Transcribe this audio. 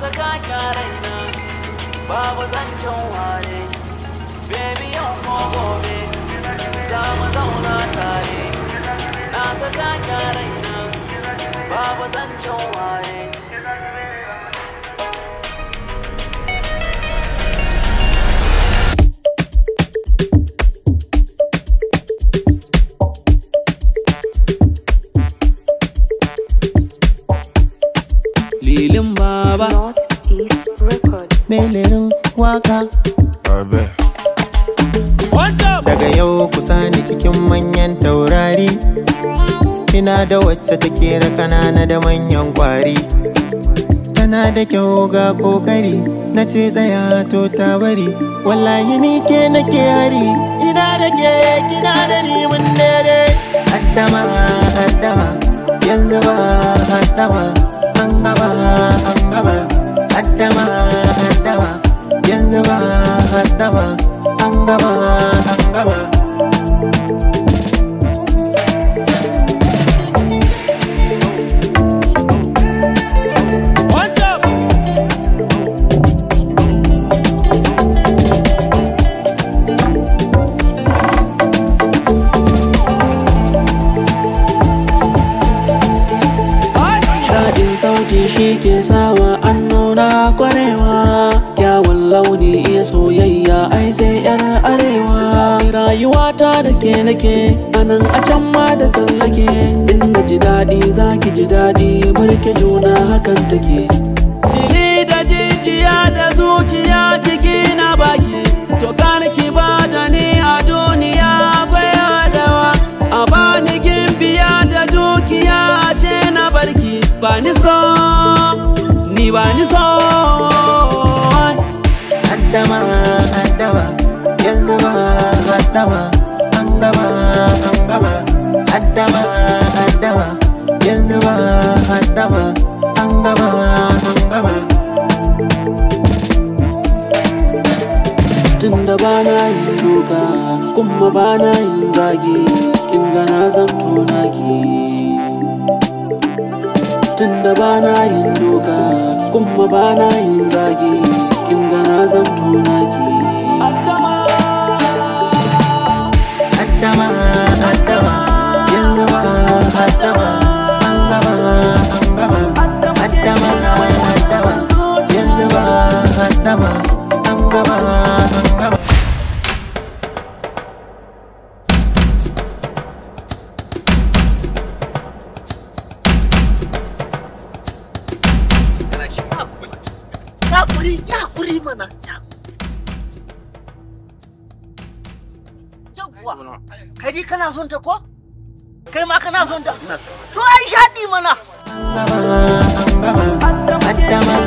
saka kyaraina babu zancen ware baby yau ko gobe za mu zauna tare na saka kyaraina babu zancen ware Lilin baba Northeast Records. melerin waka Abe. daga yau kusa ni cikin manyan taurari ina da wacce take da kanana da manyan kwari tana da kyau ga kokari na ce tsaya to ta bari wallahi ni ke nake hari ina da ke kina da ni mun dare haddama haddama yanzu ba haddama an gaba an gaba haddama haddama yanzu ba haddama an gaba an gaba Daɗin sauti shi ke sawa an nuna kwarewa Kyawun launi iya soyayya ai sai yar arewa Rayuwata da ke nake anan a can ma da tsallake Inda ji daɗi za ki ji daɗi barke juna hakan take Jini da jijiya da zuciya jiki na baki To ki ba da ni a duniya akwai adawa A bani gimbiya da dukiya ce na barki ba ni so ni ba ni so haddama haddama yanzu ba haddama an gama an gama haddama haddama yanzu ba haddama an gama an gama tunda ba na yin duka kuma ba na yin zagi kin ga na zamto naki tunda ba na yin duka kuma ba na yin zagi kin ga na zamto naki haddama haddama yanzu ba haddama an gama an gama haddama haddama yanzu ba haddama an gama an gama Yakuri, yakuri mana. Yawwa, kai dai kana son ta ko? Kai ma kana son ta? To ai shaɗi mana. an gama an gama haddama